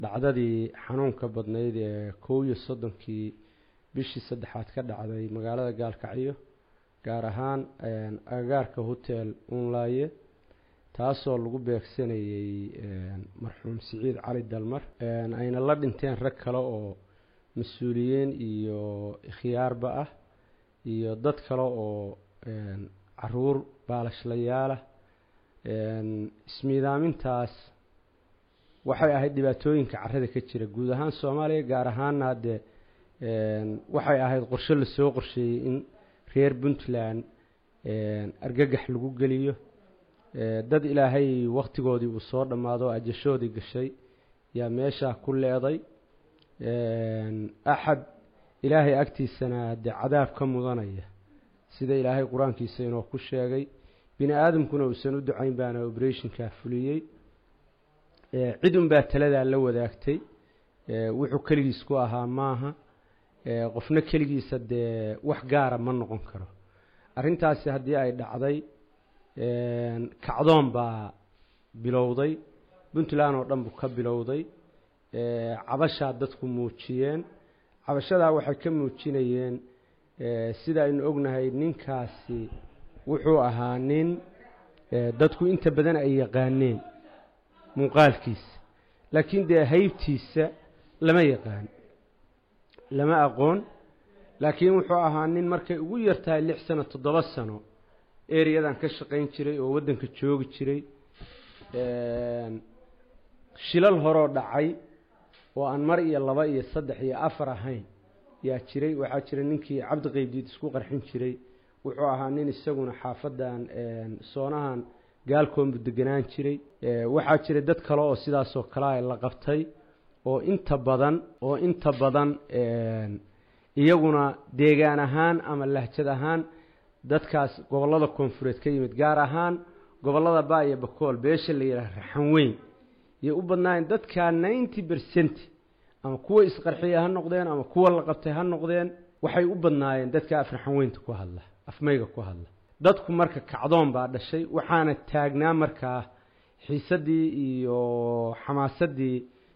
dhacdadii xanuunka badnayd ee kow iyo soddonkii bishii saddexaad ka dhacday magaalada gaalkacyo gaar ahaan agagaarka hotel unlaaye taasoo lagu beegsanayey marxuum siciid cali dalmar ayna la dhinteen rag kale oo mas-uuliyiin iyo khiyaarba ah iyo dad kale oo caruur baalashlayaala ismiidaamintaas waxay ahayd dhibaatooyinka carrada ka jira guud ahaan soomaaliya gaar ahaanna haddee waxay ahayd qorshe lasoo qorsheeyey in reer puntland argagax lagu geliyo dad ilaahay wakhtigoodii uu soo dhammaado o ajashoodii gashay yaa meeshaa ku leeday axad ilaahay agtiisana dee cadaab ka mudanaya sida ilaahay qur-aankiisa inoo ku sheegay bini aadamkuna uusan u ducayn baana operationkaa fuliyey cid unbaa taladaa la wadaagtay wuxuu keligiis ku ahaa maaha qofna keligiisa dee wax gaara ma noqon karo arrintaasi haddii ay dhacday kacdoon baa bilowday puntland oo dhan buu ka bilowday cabashaa dadku muujiyeen cabashadaa waxay ka muujinayeen sida aynu ognahay ninkaasi wuxuu ahaa nin dadku inta badan ay yaqaaneen muuqaalkiisa laakiin dee haybtiisa lama yaqaan lama aqoon laakiin wuxuu ahaa nin markay ugu yartahay lix sano toddoba sano ereyadan ka shaqayn jiray oo waddanka joogi jiray shilal horoo dhacay oo aan mar iyo laba iyo saddex iyo afar ahayn yaa jiray waxaa jira ninkii cabdi qeybdiid isku qarxin jiray wuxuu ahaa nin isaguna xaafadan soonahan gaalkoonbu deganaan jiray waxaa jiray dad kale oo sidaasoo kalea la qabtay oo inta badan oo inta badan iyaguna deegaan ahaan ama lahjad ahaan dadkaas gobollada koonfureed ka yimid gaar ahaan gobollada ba iyo bakool beesha la yidhaha raxan weyn yay u badnaayeen dadkaa ninety percent ama kuwa isqarxiya ha noqdeen ama kuwa la qabtay ha noqdeen waxay u badnaayeen dadka afraxan weynta ku hadla afmayga ku hadla dadku marka kacdoon baa dhashay waxaana taagnaa markaa xiisadii iyo xamaasadii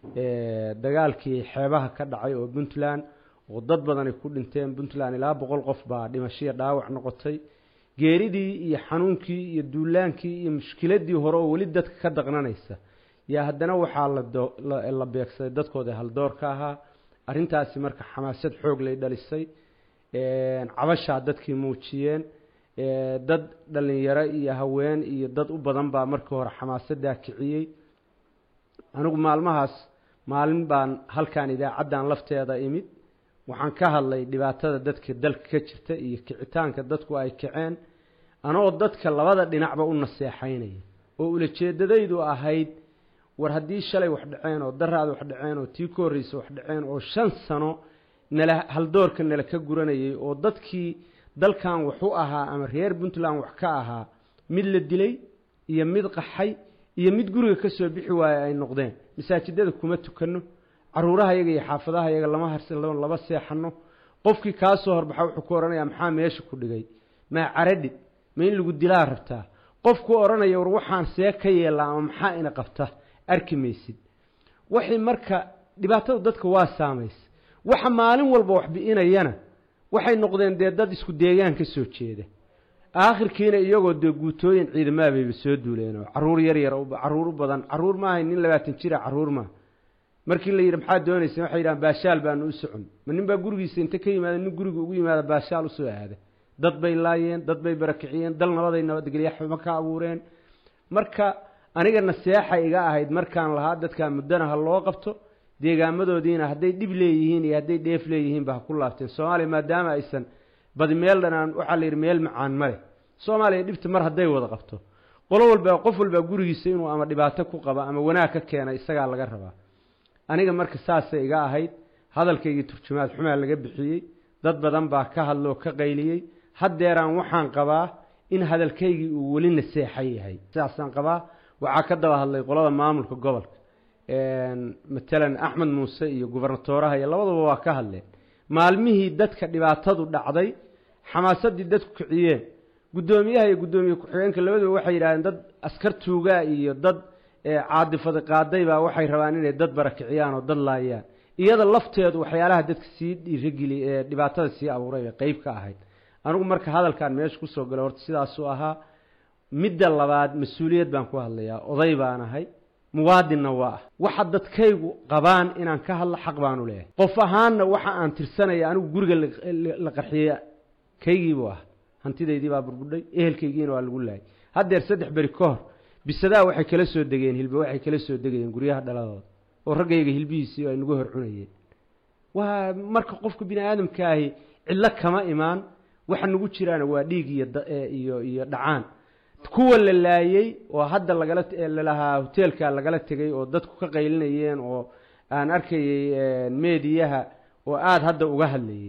dagaalkii xeebaha ka dhacay oo puntland oo dad badan ay ku dhinteen puntland ilaa boqol qof baa dhimashiya dhaawac noqotay geeridii iyo xanuunkii iyo duulaankii iyo mushkiladii hore oo weli dadka ka daqnanaysa yaa haddana waxaa la beegsaday dadkooda haldoorka ahaa arrintaasi marka xamaasad xoog lay dhalisay cabashaa dadkii muujiyeen dad dhalinyaro iyo haween iyo dad u badan baa markii hore xamaasadaa kiciyey anigu maalmahaas maalin baan halkan idaacaddan lafteeda imid waxaan ka hadlay dhibaatada dadka dalka ka jirta iyo kicitaanka dadku ay kaceen anoo dadka labada dhinacba u naseexaynaya oo ulajeedadaydu ahayd war haddii shalay wax dhaceen oo daraad wax dhaceen oo tii ka horreysa wax dhaceen oo shan sano nala haldoorka nala ka guranayay oo dadkii dalkan wax u ahaa ama reer puntland wax ka ahaa mid la dilay iyo mid qaxay iyo mid guriga ka soo bixi waaya ay noqdeen masaajidada kuma tukanno caruuraha yaga iyo xaafadaha yaga lama harsano lama seexano qofkii kaa soo horbaxa wuxuu ku odhanayaa maxaa meesha ku dhigay maa caradhid ma in lagu dilaa rabtaa qofku odhanaya war waxaan see ka yeelaa ama maxaa ina qabta arki maysid waxay marka dhibaatada dadka waa saamaysa waxa maalin walba wax bi'inayana waxay noqdeen dee dad isku deegaan ka soo jeeda aakhirkiina iyagoo dee guutooyin ciidamaabayba soo duuleen oo caruur yar yar caruur u badan caruur maahay nin labaatan jira caruur maa markii la yidhi maxaad doonaysa waxay yidhahaan baashaal baanu u socon ma nin baa gurigiisa inta ka yimaada nin guriga ugu yimaada baashaal usoo aada dad bay laayeen dad bay barakiciyeen dal nabaday nabadgelyaxuma ka abuureen marka aniga naseexa iga ahayd markaan lahaa dadkaa muddana ha loo qabto deegaamadoodiina hadday dhib leeyihiin iyo hadday dheef leeyihiinba ha ku laabteen soomaaliya maadaama aysan badi meel dhanaan waxaa la yidhi meel macaan male soomaaliya dhibta mar hadday wada qabto qolo walba qof walbaa gurigiisa inuu ama dhibaato ku qaba ama wanaag ka keena isagaa laga rabaa aniga marka saasay iga ahayd hadalkaygii turjumaad xumaa laga bixiyey dad badan baa ka hadloo ka qayliyey haddeeraan waxaan qabaa in hadalkaygii uu weli naseexa yahay sidaasaan qabaa waxaa ka daba hadlay qolada maamulka gobolka matalan axmed muuse iyo gubernatooraha iyo labaduba waa ka hadleen maalmihii dadka dhibaatadu dhacday xamaasadii dadku kiciyeen guddoomiyaha iyo guddoomiye ku-xigeenka labaduba waxay yidhahdeen dad askar tuugaa iyo dad caadifada qaaday baa waxay rabaan inay dad barakiciyaan oo dad laayaan iyada lafteedu waxyaalaha dadka sii dhiirageli ee dhibaatada sii abuuray bay qeyb ka ahayd anigu marka hadalkan meesha kusoo galay horta sidaasuu ahaa midda labaad mas-uuliyad baan ku hadlayaa oday baan ahay muwaadinna waa ah waxa dadkaygu qabaan inaan ka hadlo xaq baanu leeyahay qof ahaanna waxa aan tirsanaya anigu guriga la qarxiya kaygiibuu ah hantidaydii baa burbudhay ehelkaygiina waa lagu laayay haddeer saddex beri ka hor bisadaa waxay kala soo degeen hilbe waxay kala soo degayeen guryaha dhaladooda oo raggayga hilbihiisii ay nagu hor cunayeen waa marka qofka bini aadamka ahi cidlo kama imaan waxa nagu jiraana waa dhiig iyo iyo iyo dhacaan kuwa la laayey oo hadda lagala lalahaa hoteelka lagala tegay oo dadku ka qaylinayeen oo aan arkayey meediyaha oo aada hadda uga hadlayey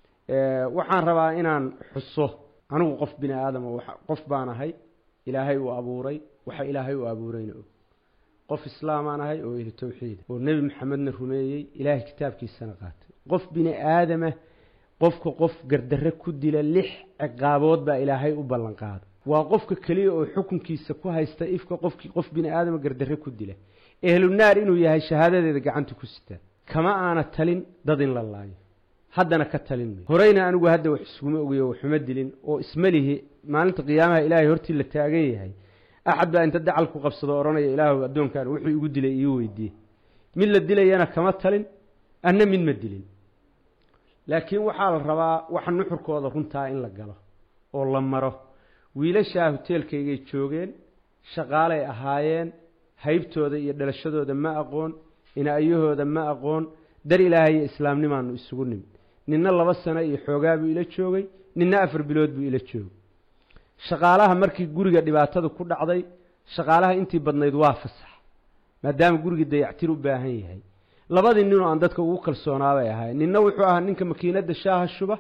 waxaan rabaa inaan xuso anigu qof bini aadama qof baan ahay ilaahay uu abuuray waxa ilaahay uu abuurayna og qof islaamaan ahay oo ehli tawxiida oo nebi maxamedna rumeeyey ilaahay kitaabkiisana qaatay qof bini aadama qofka qof gardarre ku dila lix ciqaabood baa ilaahay u ballan qaaday waa qofka keliya oo xukunkiisa ku haysta ifka qofki qof bini aadama gardarre ku dila ehlu naar inuu yahay shahaadadeeda gacanta ku sitaa kama aana talin dad in la laayo haddana ka talin mayo horeyna anigu hadda wax iskuma ogiyo waxuma dilin oo isma lihi maalinta qiyaamaha ilaahay hortii la taagan yahay axad baa inta dacal ku qabsado odhanaya ilaahu addoonkan wuxuu igu dilay iiu weydiiye mid la dilayana kama talin anna mid ma dilin laakiin waxaa la rabaa waxa nuxurkooda runtaa in la galo oo la maro wiilashaa hoteelkaygay joogeen shaqaalay ahaayeen haybtooda iyo dhalashadooda ma aqoon inaayahooda ma aqoon dar ilaahay iyo islaamnimaanu isugu nimid ninna laba sano iyo xoogaa buu ila joogay ninna afar bilood buu ila joogay shaqaalaha markii guriga dhibaatada ku dhacday shaqaalaha intii badnayd waa fasax maadaama gurigii dayactir u baahan yahay labadii ninoo aan dadka ugu kalsoonaabay ahay ninna wuxuu ahaa ninka makiinadda shaaha shuba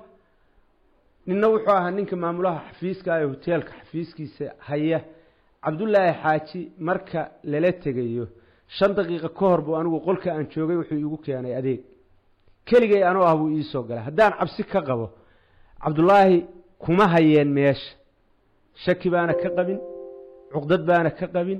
ninna wuxuu ahaa ninka maamulaha xafiiska ee hoteelka xafiiskiisa haya cabdullaahi xaaji marka lala tegayo shan daqiiqo ka hor buu anigu qolka aan joogay wuxuu iigu keenay adeeg keligay anoo ah buu iisoo galay haddaan cabsi ka qabo cabdullaahi kuma hayeen meesha shaki baana ka qabin cuqdad baana ka qabin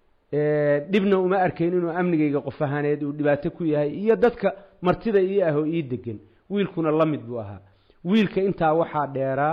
dhibna uma arkayn inuu amnigayga qof ahaaneed uu dhibaato ku yahay iyo dadka martida ii ah oo ii degan wiilkuna la mid buu ahaa wiilka intaa waxaa dheeraa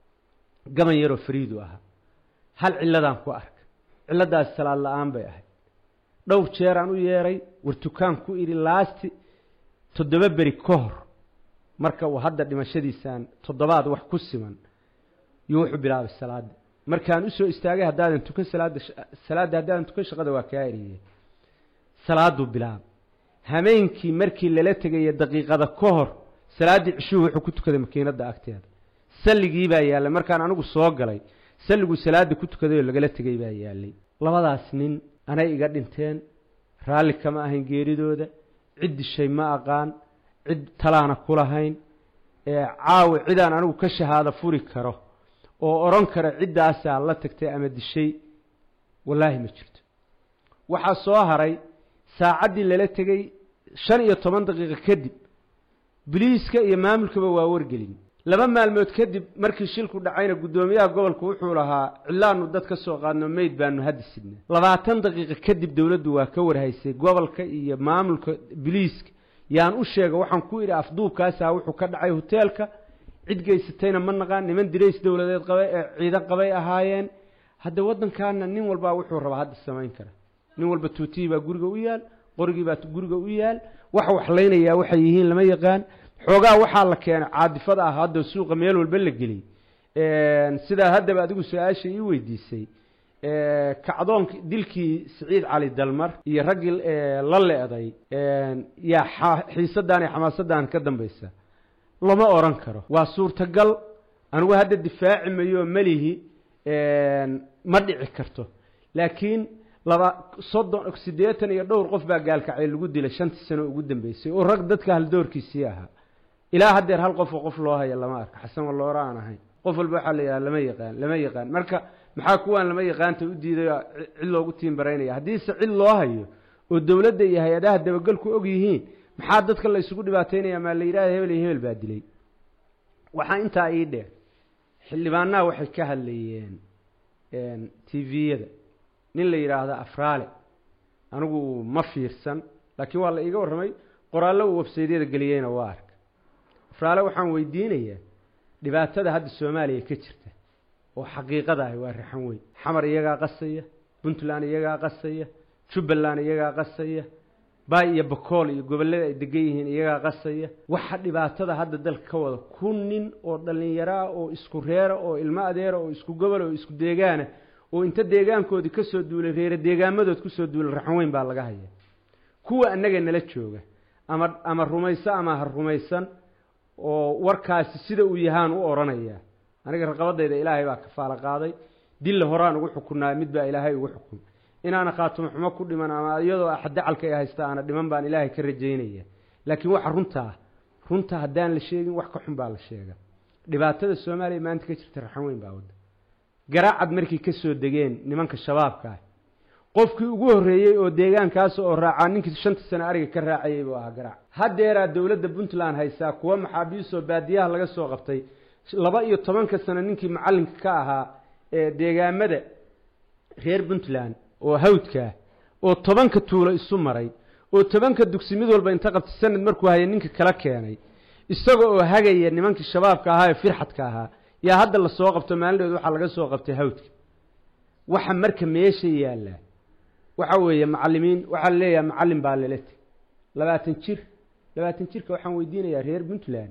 gaban yaroo fariidu ahaa hal cilladaan ku arka cilladaasi salaad la-aan bay ahayd dhowr jeeraan u yeeray war tukaan ku idhi laasti toddoba beri ka hor marka uu hadda dhimashadiisaan toddobaad wax ku siman iyo wuxuu bilaabay salaadda markaan usoo istaagay haddaadan tukan salaadda salaadda haddaadan tukan shaqada waa kaa eriyey salaaduu bilaabay hameenkii markii lala tegaya daqiiqada ka hor salaaddii cishuhu wuxuu ku tukaday makiinadda agteeda salligii baa yaallay markaan anigu soo galay salliguu salaadda ku tukaday oo lagala tegay baa yaallay labadaas nin anay iga dhinteen raalli kama ahayn geeridooda cid dishay ma aqaan cid talaana ku lahayn caawa cidaan anigu ka shahaado furi karo oo odhan kara ciddaasaa la tagtay ama dishay wallaahi ma jirto waxaa soo haray saacaddii lala tegey shan iyo toban daqiiqo kadib biliiska iyo maamulkaba waa wargelin laba maalmood kadib markii shilku dhacayna guddoomiyaha gobolku wuxuu lahaa cillaanu dad ka soo qaadno meyd baanu haddi sidnay labaatan daqiiqo kadib dowladdu waa ka warhaysay gobolka iyo maamulka biliiska yaan u sheega waxaan ku idhi afduubkaasaa wuxuu ka dhacay hoteelka cid geysatayna ma naqaan niman dirays dowladeed qabay ee ciidan qabay ahaayeen hadda waddankaana nin walbaa wuxuu rabaa hadda samayn kara nin walba tuutihii baa guriga u yaal qorigii baa guriga u yaal waxa waxlaynayaa waxay yihiin lama yaqaan xoogaa waxaa la keenay caadifada ah hadda suuqa meel walba la geliyey sidaa haddaba adigu su-aasha ii weydiisay kacdoonki dilkii siciid cali dalmar iyo raggii la le-day yaa xiisaddan iyo xamaasaddan ka dambaysa lama odhan karo waa suurtagal anigu hadda difaaci mayo melihi ma dhici karto laakiin laba soddon siddeetan iyo dhowr qof baa gaalkacay lagu dilay shantii sano ugu dambeysay oo rag dadka haldoorkiisii ahaa ilaa haddeer hal qofoo qof loo haya lama arka xasan walloora aan ahayn qof walba waxaa la yidhaha lama yaqaan lama yaqaan marka maxaa kuwaan lama yaqaanta u diiday cid loogu tiimbaraynaya haddiise cid loo hayo oo dowladda iyo hay-adaha dabagelku og yihiin maxaa dadka la isugu dhibaataynaya maa la yidhahda hebel iyo hebel baa dilay waxaa intaa ii dheer xildhibaanaha waxay ka hadlayeen tviyada nin la yidhaahdo afraale anigu ma fiirsan laakiin waa la iiga warramay qoraallo uu websaydyada geliyeyna waa arka afraale waxaan weydiinayaa dhibaatada hadda soomaaliya ka jirta oo xaqiiqada ahi waa raxan weyn xamar iyagaa qasaya puntland iyagaa qasaya jubbaland iyagaa qasaya baay iyo bakool iyo gobollada ay degan yihiin iyagaa qasaya waxa dhibaatada hadda dalka ka wada kun nin oo dhallinyaraa oo isku reera oo ilmo adeera oo isku gobol oo isku deegaana oo inta deegaankoodii ka soo duulay reere deegaamadood kusoo duulay raxan weyn baa laga haya kuwa annaga nala jooga ama ama rumayso ama ha rumaysan oo warkaasi sida uu yahaan u odhanayaa aniga raqabadayda ilaahay baa kafaalo qaaday dilla horaan ugu xukunaa mid baa ilaahay ugu xukun inaana khaatumo xumo ku dhiman ama iyadoo axdacalka ay haysta aana dhiman baan ilaahay ka rajaynaya laakiin waxa runtaa runta haddaan la sheegin wax ka xun baa la sheega dhibaatada soomaaliya maanta ka jirta raxan weyn baa wadda garaacad markay ka soo degeen nimanka shabaabka ah qofkii ugu horreeyey oo deegaankaas oo raacaa ninkii shanta sane ariga ka raacayay buu ahaa garaac haddeeraa dowladda puntland haysaa kuwa maxaabiistoo baadiyaha laga soo qabtay laba iyo tobanka sano ninkii macallinka ka ahaa ee deegaamada reer puntland oo hawdkaa oo tobanka tuulo isu maray oo tobanka dugsi mid walba inta qabtay sanad markuu haya ninka kala keenay isaga oo hagaya nimankii shabaabka ahaa ee firxadka ahaa yaa hadda lasoo qabto maalindhood waxaa laga soo qabtay hawdka waxa marka meesha yaallaa waxa weeye macallimiin waxaa la leeyahay macallin baa lala teg labaatan jir labaatan jirka waxaan weydiinayaa reer puntland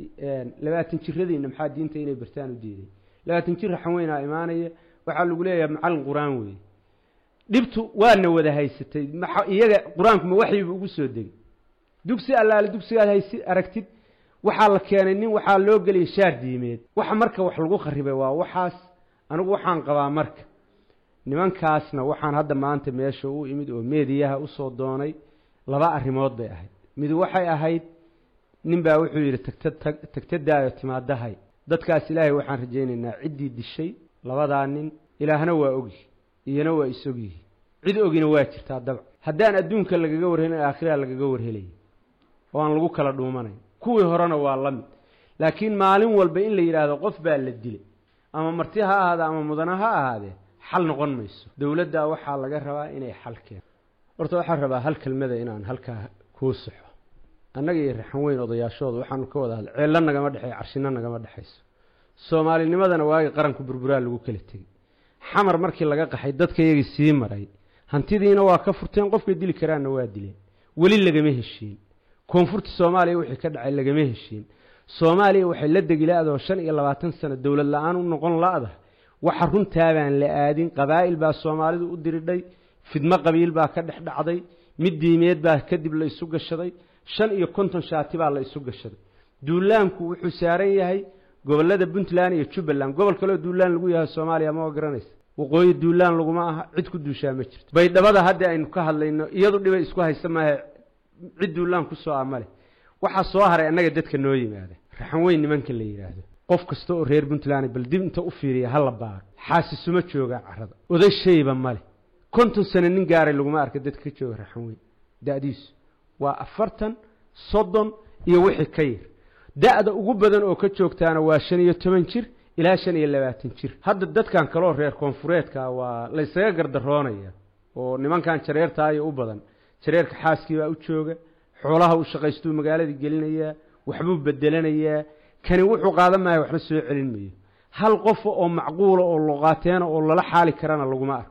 labaatan jiradiina maxaa diinta inay bartaan u diiday labaatan jir raxan weynaa imaanaya waxaa lagu leeyahay macallin qur-aan weeye dhibtu waana wada haysatay iyaga qur-aanku ma waxyiba ugu soo degay dugsi allaale dugsigaad haysi aragtid waxaa la keenay nin waxaa loo geliyay shaar diimeed waxa marka wax lagu kharibay waa waxaas anigu waxaan qabaa marka nimankaasna waxaan hadda maanta meesha u imid oo meediyaha usoo doonay laba arrimood bay ahayd mid waxay ahayd nin baa wuxuu yidhi tagta tagtadaayo timaadahay dadkaas ilaahay waxaan rajaynaynaa ciddii dishay labadaa nin ilaahna waa ogyi iyana waa is-ogyihi cid ogina waa jirtaa dabc haddaan adduunka lagaga warhelin aakhiraa lagaga warhelaya oo aan lagu kala dhuumanayn kuwii horena waa la mid laakiin maalin walba in la yidhaahdo qof baa la dilay ama marti ha ahaada ama mudana ha ahaadee xal noqon mayso dowladdaa waxaa laga rabaa inay xal keento horta waxaan rabaa hal kelmada inaan halkaa kuu saxo annaga iyo raxan weyn odayaashooda waxaanu ka wada hadlay ceello nagama dhexeeyo carshino nagama dhexayso soomaalinimadana waagii qaranku burburaa lagu kala tegey xamar markii laga qaxay dadka iyagii sii maray hantidiina waa ka furteen qofkay dili karaanna waa dileen weli lagama heshiin koonfurta soomaaliya wixii ka dhacay lagama heshiin soomaaliya waxay la degi la-doo shan iyo labaatan sano dowlad la-aan u noqon la-da waxa runtaabaan la aadin qabaa'il baa soomaalidu u diridhay fidmo qabiil baa ka dhex dhacday mid diimeed baa kadib la isu gashaday shan iyo konton shaati baa la isu gashaday duulaanku wuxuu saaran yahay gobollada puntland iyo jubbaland gobol kaleo duulaan lagu yahay soomaaliya ma garanaysa waqooyi duulaan laguma aha cid ku duushaa ma jirto baydhabada hadda aynu ka hadlayno iyadu dhibay isku haysa maahe cid duulaan kusoo ah ma leh waxaa soo haray annaga dadka noo yimaada raxan weyn nimanka la yidhaahdo qof kasta oo reer puntland bal dib inta u fiiriya hala baaro xaasisuma joogaa carrada oday shayba male konton sano nin gaaray laguma arka dadka ka jooga raxan weyn da-diisu waa afartan soddon iyo wixii ka yar da-da ugu badan oo ka joogtaana waa shan iyo toban jir ilaa shan iyo labaatan jir hadda dadkan kaloo reer koonfureedka waa laysaga gardaroonaya oo nimankan jareertaayo u badan jareerka xaaskii baa u jooga xoolaha uu shaqaystuu magaaladii gelinayaa waxbuu bedelanayaa kani wuxuu qaadan maayo waxba soo celin mayo hal qofa oo macquula oo luqaateena oo lala xaali karana laguma arko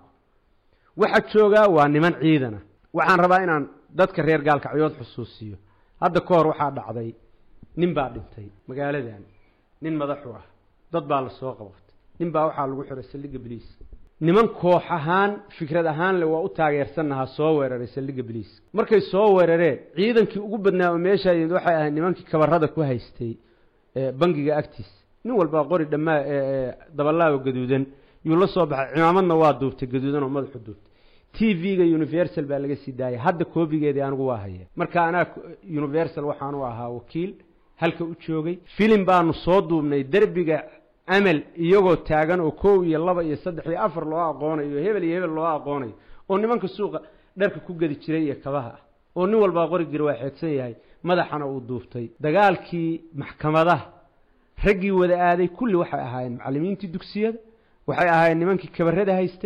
waxa joogaa waa niman ciidana waxaan rabaa inaan dadka reer gaalkacyood xusuusiyo hadda ka hor waxaa dhacday nin baa dhintay magaaladan nin madaxu ah dad baa la soo qabatay nin baa waxaa lagu xiray saldhigga boliis niman koox ahaan fikrad ahaan le waa u taageersannahaa soo weeraray saldhigga boliis markay soo weerareen ciidankii ugu badnaa oo meeshaa yimid waxay ahayd nimankii kabarada ku haystay bangiga agtiis nin walbaa qori dhammaa dabalaaba gaduudan yuu la soo baxay cimaamadna waa duubtay gaduudan oo madaxu duubtay t v-ga universal baa laga sii daayay hadda koobigeedii anigu waa haya marka anaa universal waxaanu ahaa wakiil halka u joogay filim baanu soo duubnay derbiga amal iyagoo taagan oo kow iyo laba iyo saddex iyo afar loo aqoonayo hebel iyo hebel loo aqoonayo oo nimanka suuqa dharka ku gedi jiray iyo kabaha ah oo nin walbaa qorigir waa xeegsan yahay madaxana uu duubtay dagaalkii maxkamadaha raggii wada aaday kulli waxay ahaayeen macallimiintii dugsiyada waxay ahaayeen nimankii kabarada haystay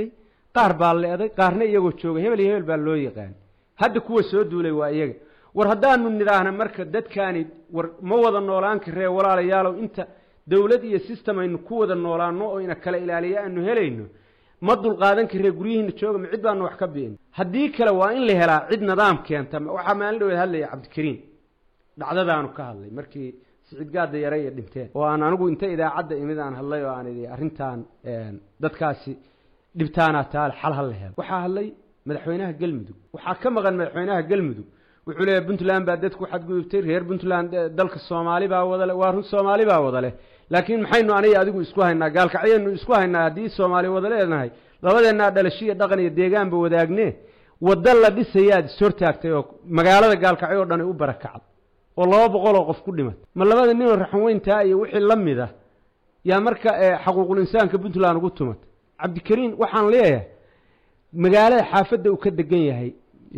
qaar baa leeday qaarna iyagoo jooga hebel iyo hebel baa loo yaqaan hadda kuwa soo duulay waa iyaga war haddaanu nidhaahna marka dadkaani war ma wada noolaan karee walaalayaalow inta dowlad iyo system aynu ku wada noolaano oo ina kala ilaaliya aanu helayno ma dulqaadan karee guryihiina jooga ma cid baanu wax ka bi'in haddii kale waa in la helaa cid nidaam keenta waxaa maalin dhaweed hadlaya cabdikariim dhacdadaanu ka hadlay markii siciid gaada yare iyo dhinteen oo aan anigu inta idaacadda imid aan hadlay oo aan idhi arrintan dadkaasi dhibtaanaa taale xal ha la helo waxaa hadlay madaxweynaha galmudug waxaa ka maqan madaxweynaha galmudug wuxuu leeyahy puntland baa dadku xadgudubtay reer puntland dalka soomaali baa wada leh waa run soomaali baa wada leh laakiin maxaynu aniga adigu isku haynaa gaalkacyaynu isku haynaa haddii soomaali wada leenahay labadeennaa dhalashiya dhaqan iyo deegaanba wadaagne wadda la dhisayaad ishortaagtay oo magaalada gaalkacyo o dhan ay u barakacday oo laba boqol oo qof ku dhimatay ma labada ninoo raxanweyntaa iyo wixii la mid ah yaa marka xaquuqul insaanka puntland ugu tumatay cabdikariim waxaan leeyahay magaalada xaafadda uu ka degan yahay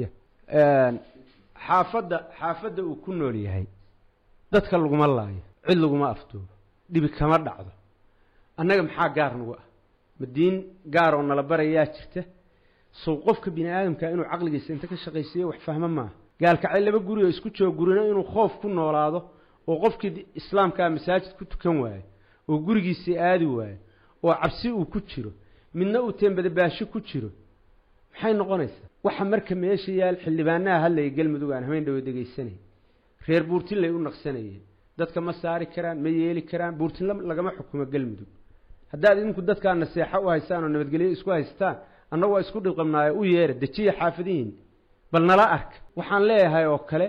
xaafadda xaafadda uu ku nool yahay dadka laguma laayo cid laguma afduubo dhibi kama dhacdo annaga maxaa gaar nagu ah ma diin gaar oo nala barayaa jirta sow qofka bini aadamka inuu caqligiisa inta ka shaqaysiiyo wax fahmo maaha gaalkacay laba guri oo isku joog gurina inuu khoof ku noolaado oo qofkii islaamkaa masaajid ku tukan waayo oo gurigiisii aadi waayo oo cabsi uu ku jiro midna uu teembadabaasho ku jiro maxay noqonaysaa waxa marka meesha yaal xildhibaanaha hadlaya galmudug aan habeyn dhawo degaysanay reer buurtinlay u naqsanayeen dadka ma saari karaan ma yeeli karaan buurtinla lagama xukumo galmudug haddaad idinku dadkaa naseexo u haystaan oo nabadgelyo isku haystaan annagu waa isku dhiqabnaayo u yeera dejiya xaafadihiin bal nala arka waxaan leeyahay oo kale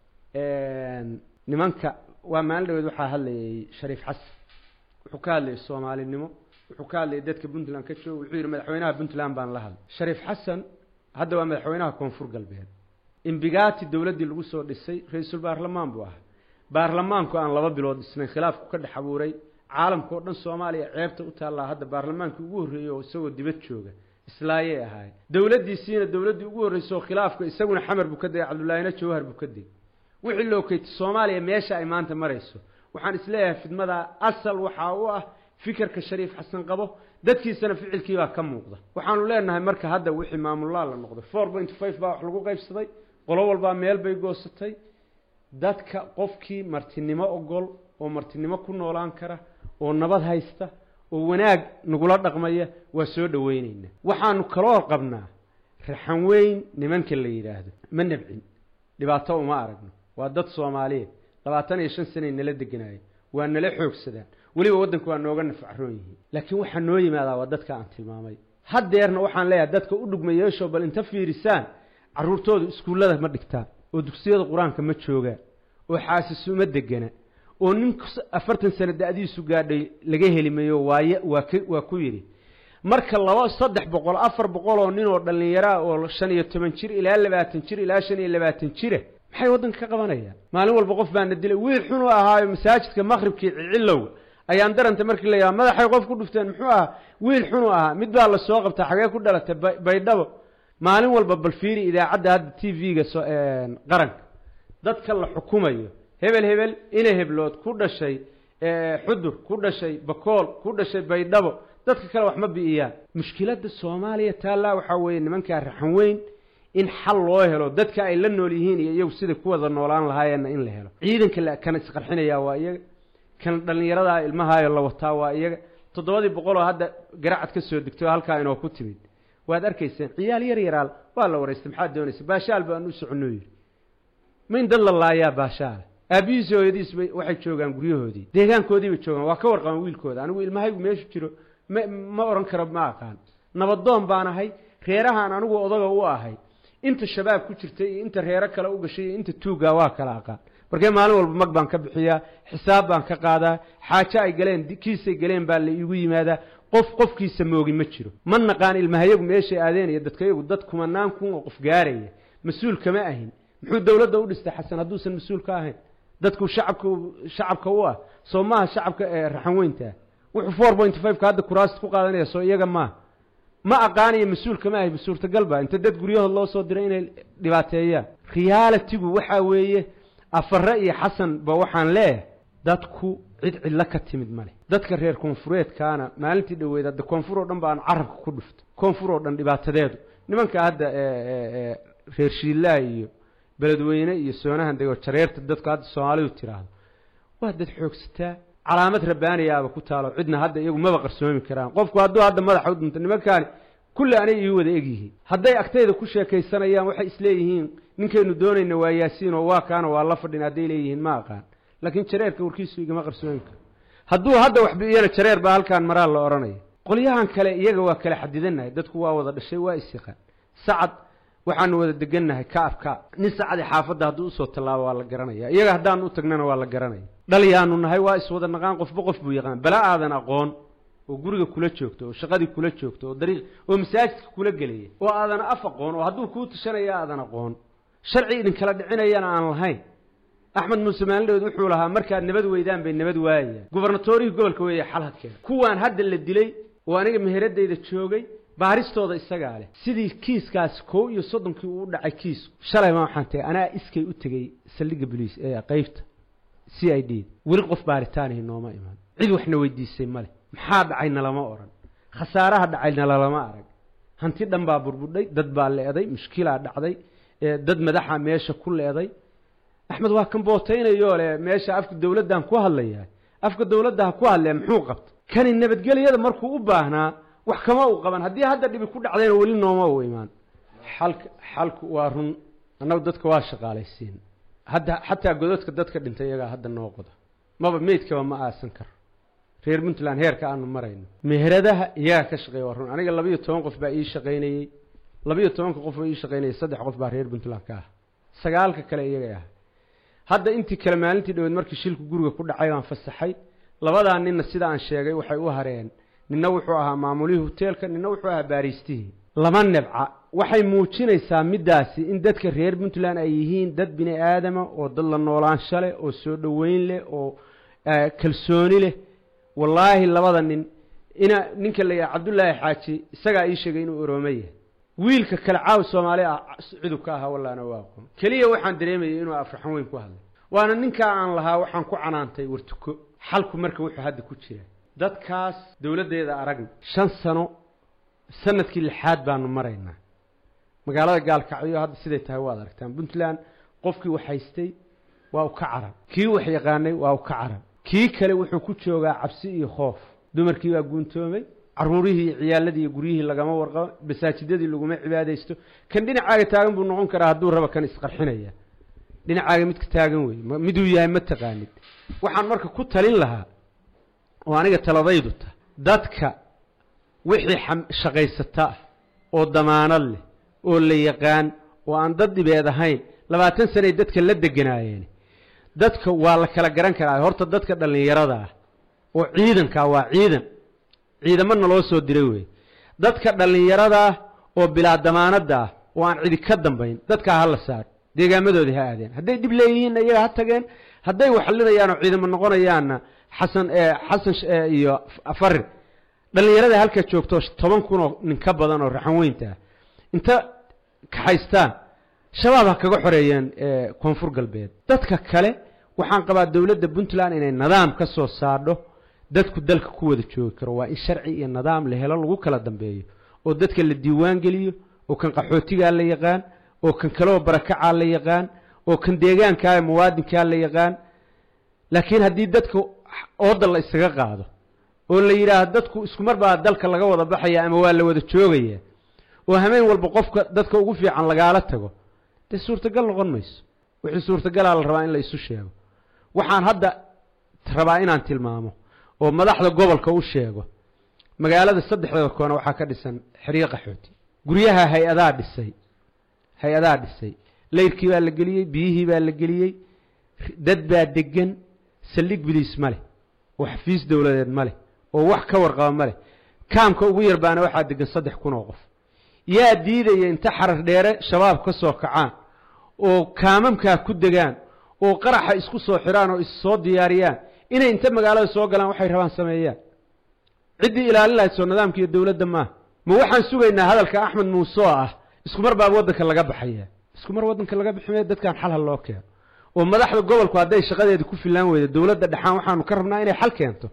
nimanka waa maalin dhaweed waxaa hadlayay shariif xasan wuxuu ka hadlayay soomaalinimo wuxuu ka hadlayay dadka puntland ka jooga wuxuu yidhi madaxweynaha puntland baan la hadlay shariif xasan hadda waa madaxweynaha koonfur galbeed imbigaati dowladdii lagu soo dhisay ra-iisul baarlamaan buu ahaa baarlamaanku aan laba bilood dhisnayn khilaafku ka dhex abuuray caalamka oo dhan soomaaliya ceebta u taallaa hadda baarlamaankii ugu horreeyey oo isagoo dibad jooga islaayay ahaay dowladdiisiina dowladdii ugu horreysay oo khilaafka isaguna xamar buu ka degay cabdullaahina jawhar buu ka degay wixii loo keyti soomaaliya meesha ay maanta marayso waxaan isleeyahay fidmada asal waxaa u ah fikirka shariif xasan qabo dadkiisana ficilkiibaa ka muuqda waxaanu leenahay marka hadda wixii maamullaa la noqday four point five baa wax lagu qaybsaday qolo walbaa meel bay goosatay dadka qofkii martinimo ogol oo martinimo ku noolaan kara oo nabad haysta oo wanaag nagula dhaqmaya waa soo dhoweyneynaa waxaanu kaloo qabnaa raxan weyn nimanka la yidhaahdo ma nabcin dhibaato uma aragno waa dad soomaaliyeed labaatan iyo shan sanay nala deganaayen waa nala xoogsadaan weliba waddanku waa nooga nafacroon yihiin laakiin waxaa noo yimaadaa waa dadka aan tilmaamay haddeerna waxaan leeyahay dadka u dhugma yeesho bal inta fiirisaan carruurtooda iskuullada ma dhigtaan oo dugsiyada qur-aanka ma joogaan oo xaasisuma degana oo nin afartan sano da-diisu gaadhay laga heli mayo waaye waa k waa ku yidhi marka laba saddex boqol afar boqol oo nin oo dhallinyaraa oo shan iyo toban jir ilaa labaatan jir ilaa shan iyo labaatan jira maxay waddanka ka qabanayaan maalin walba qof baana dilay wiil xunu ahaayo masaajidka maqhribkii cilowga ayaan daranta markii la yaaba madaxay qof ku dhufteen muxuu ahaa wiil xunu ahaa mid baa la soo qabtaa xagee ku dhalatay baydhabo maalin walba bal fiiri idaacadda hadda t v-ga so qaranka dadka la xukumayo hebel hebel ina heblood ku dhashay xudur ku dhashay bakool ku dhashay baydhabo dadka kale wax ma bi'iyaan mushkiladda soomaaliya taallaa waxaa weeye nimankaa raxan weyn in xal loo helo dadka ay la nool yihiin iyo iyagu siday ku wada noolaan lahaayeenna in la helo ciidanka kan isqarxinayaa waa iyaga kan dhallinyaradaa ilmahaayo la wataa waa iyaga toddobadii boqol oo hadda garacad ka soo degtay oo halkaa inoo ku timid waad arkayseen ciyaal yar yaraal waa la waraystay maxaad doonaysa baashaal baan u soconoo yidhi ma in dad la laayaa baashaala aabbihiisi hooyadiis bay waxay joogaan guryahoodii deegaankoodii bay joogaan waa ka warqaban wiilkooda anigu ilmahaygu meeshu jiro ma ma odhan karo ma aqaan nabadoon baan ahay reerahaan anigu odaga u ahay inta shabaab ku jirtay iyo inta reero kale u gashay iyo inta tuuggaa waa kala aqaan markee maalin walba mag baan ka bixiyaa xisaab baan ka qaadaa xaajo ay galeen kiisay galeen baa la iigu yimaadaa qof qofkiisa moogi ma jiro ma naqaan ilmahayagu meeshay aadeenaya dadkayagu dad kumanaan kun oo qof gaaraya mas-uul kama ahin muxuu dowladda u dhistay xasan hadduusan mas-uul ka ahayn dadku shacabka shacabka u ah soo maaha shacabka ee raxan weyntaa wuxuu four point five-ka hadda kuraasta ku qaadanaya soo iyaga maaha ma aqaanayo mas-uul kama ahay suurtagalba inta dad guryahood loo soo diray inay dhibaateeyaan realitigu waxaa weeye afare iyo xasan ba waxaan leeyahay dadku cid cidlo ka timid ma leh dadka reer koonfureedkaana maalintii dhoweed hadda koonfur oo dhan ba aan carabka ku dhufto koonfur oo dhan dhibaatadeedu nimanka hadda reer shiillaha iyo beledweyne iyo soonahan dego jareerta dadku hadda soomaalidu tiraahdo waa dad xoogsataa calaamad rabbaaniyaaba ku taalo cidna hadda iyagu maba qarsoomi karaan qofku hadduu hadda madaxa u dhinto nimankaani kulli anay ii wada egyihiin hadday agtayda ku sheekaysanayaan waxay isleeyihiin ninkaynu doonayna waa yaasiin oo waa kaana waa la fadhin hadday leeyihiin ma aqaan laakiin jareerka warkiisu igama qarsoomi karo hadduu hadda wax biyana jareer baa halkaan maraa la odhanaya qolyahan kale iyaga waa kala xadidanahay dadku waa wada dhashay waa isyaqaan sacad waxaanu wada degannahay kaab kaab nin sacadi xaafadda hadduu usoo tallaabo waa la garanaya iyaga haddaanu u tagnana waa la garanaya dhalyaanu nahay waa iswada naqaan qofba qof buu yaqaan bala aadan aqoon oo guriga kula joogto oo shaqadii kula joogto oo dariiq oo masaajidka kula gelaya oo aadan af aqoon oo hadduu kuu tashanaya aadan aqoon sharci idinkala dhicinayana aan lahayn axmed muuse maalindhood wuxuu lahaa markaad nabad weydaan bay nabad waayayaan gubernatorihii gobolka weeye xalhadkeeda kuwaan hadda la dilay oo aniga meheradayda joogay baaristooda isagaa leh sidii kiiskaasi kow iyo soddonkii uu dhacay kiisku shalay ma waxaan tagay anaa iskay u tegey saldhigga boliis ee qaybta c i d weli qof baaritaanihi nooma iman cid waxna weydiisay male maxaa dhacay nalama odhan khasaaraha dhacay nalalama arag hanti dhan baa burbudhay dad baa leeday mushkilaa dhacday dad madaxa meesha ku leeday axmed waa kan bootaynayoo le meesha afka dawladdan ku hadlayaa afka dawladda ha ku hadlee muxuu qabta kani nabadgelyada markuu u baahnaa wax kama u qaban haddii hadda dhibi ku dhacdayna weli nooma u imaan xalka xalku waa run annagu dadka waa shaqaalaysiin hadda xataa godadka dadka dhintay iyagaa hadda noo qoda maba meydkaba ma aasan karo reer puntland heerka aanu marayno meheradaha iyagaa ka shaqeeya waa run aniga labiiyo toban qof baa ii shaqaynayey labiiyo tobanka qof oo ii shaqaynayay saddex qof baa reer puntland ka ah sagaalka kale iyagay ah hadda intii kale maalintii dhaweed markii shilku guriga ku dhacay baan fasaxay labadaa ninna sida aan sheegay waxay u hareen ninna wuxuu ahaa maamulihii hoteelka ninna wuxuu ahaa baariistihii lama nebca waxay muujinaysaa middaasi in dadka reer puntland ay yihiin dad bini aadama oo dad la noolaansho leh oo soo dhoweyn leh oo kalsooni leh wallaahi labada nin ina ninka la yidhaha cabdullaahi xaaji isagaa ii sheegay inuu oroome yahay wiilka kale caaw soomaali ah cidub ka ahaa wallaana waa aqoon keliya waxaan dareemayay inuu afraxan weyn ku hadlay waana ninkaa aan lahaa waxaan ku canaantay wartuko xalku marka wuxuu hadda ku jira dadkaas dowladdeeda aragna shan sano sanadkii lixaad baanu maraynaa magaalada gaalkacyo hadda siday tahay waad aragtaan puntland qofkii wax haystay waa u ka carab kii wax yaqaanay waa u ka carab kii kale wuxuu ku joogaa cabsi iyo khoof dumarkii waa guuntoomay caruurihii iyo ciyaaladii iyo guryihii lagama warqabo masaajidadii laguma cibaadaysto kan dhinacaaga taagan buu noqon karaa hadduu raba kan isqarxinaya dhinacaaga midka taagan wey miduu yahay ma taqaanid waxaan marka ku talin lahaa oo aniga taladaydu ta dadka wixii shaqaysata ah oo damaanad leh oo la yaqaan oo aan dad dhibeed ahayn labaatan sanay dadka la deganaayeen dadka waa la kala garan karaa horta dadka dhallinyarada ah oo ciidankaa waa ciidan ciidamana loo soo diray wey dadka dhallinyarada ah oo bilaa damaanada ah oo aan cidi ka dambayn dadkaa ha la saaro deegaamadoodii ha aadeen hadday dhib leeyihiinna iyaga ha tageen hadday waxlinayaan oo ciidamo noqonayaanna xasan xasan iyo farir dhallinyarada halka joogto toban kun oo nin ka badan oo raxan weynta ah inta kaxaystaan shabaab ha kaga xoreeyeen koonfur galbeed dadka kale waxaan qabaa dowladda puntland inay nidaam ka soo saadho dadku dalka ku wada joogi karo waa in sharci iyo nidaam la helo lagu kala dambeeyo oo dadka la diiwaan geliyo oo kan qaxootigaa la yaqaan oo kan kaloo barakacaa la yaqaan oo kan deegaankaa muwaadinkaa la yaqaan laakiin haddii dadka ooda la isaga qaado oo la yidhaahdo dadku isku mar baa dalka laga wada baxaya ama waa la wada joogaya oo hameen walba qofka dadka ugu fiican lagaala tago dee suurtagal noqon mayso wixii suurtagalaa la rabaa in la isu sheego waxaan hadda rabaa inaan tilmaamo oo madaxda gobolka u sheego magaalada saddexdeeda koona waxaa ka dhisan xeryo qaxooti guryaha hay-adaa dhisay hay-adaa dhisay layrkii baa la geliyey biyihii baa la geliyey dad baa degan saldhig biliis ma leh oo xafiis dowladeed ma leh oo wax ka warqaba ma leh kaamka ugu yar baana waxaa degan saddex kun oo qof yaa diidaya inta xarar dheere shabaab ka soo kacaan oo kaamamkaa ku degaan oo qaraxa isku soo xidhaan oo issoo diyaariyaan inay inta magaalada soo galaan waxay rabaan sameeyaan ciddii ilaalin lahayd soo nidaamka iyo dowladda maaha ma waxaan sugaynaa hadalka axmed muuse oo ah isku mar baa waddanka laga baxaya isku mar waddanka laga biximaya dadkan xalha loo keeno oo madaxda gobolku hadday shaqadeeda ku filaan weyda dowladda dhexaan waxaanu ka rabnaa inay xal keento